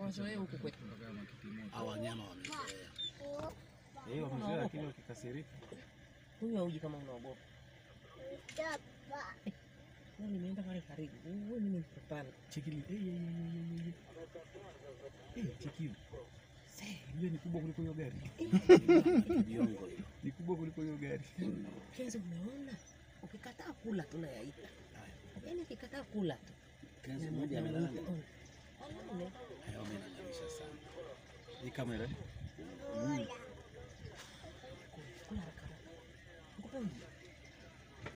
hawazoee huku kwetu. Hao wanyama wamezoea. Eh, wamezoea lakini wakikasirika. Huyu hauji kama unaogopa. Na nimeenda pale karibu. Wewe mimi nikupanda. Cheki ile. Eh, eh, eh, eh, eh. Eh, cheki hiyo. Ile ni kubwa kuliko hiyo gari. Viongo hilo. Ni kubwa kuliko hiyo gari. Kenzo, umeona? Ukikataa kula tunayaita. Yaani ukikataa kula tu. Kenzi Na- mmoja na- amelala. na- Alale. Hayo wamenang'anisha sana. Hii kamera. Mm.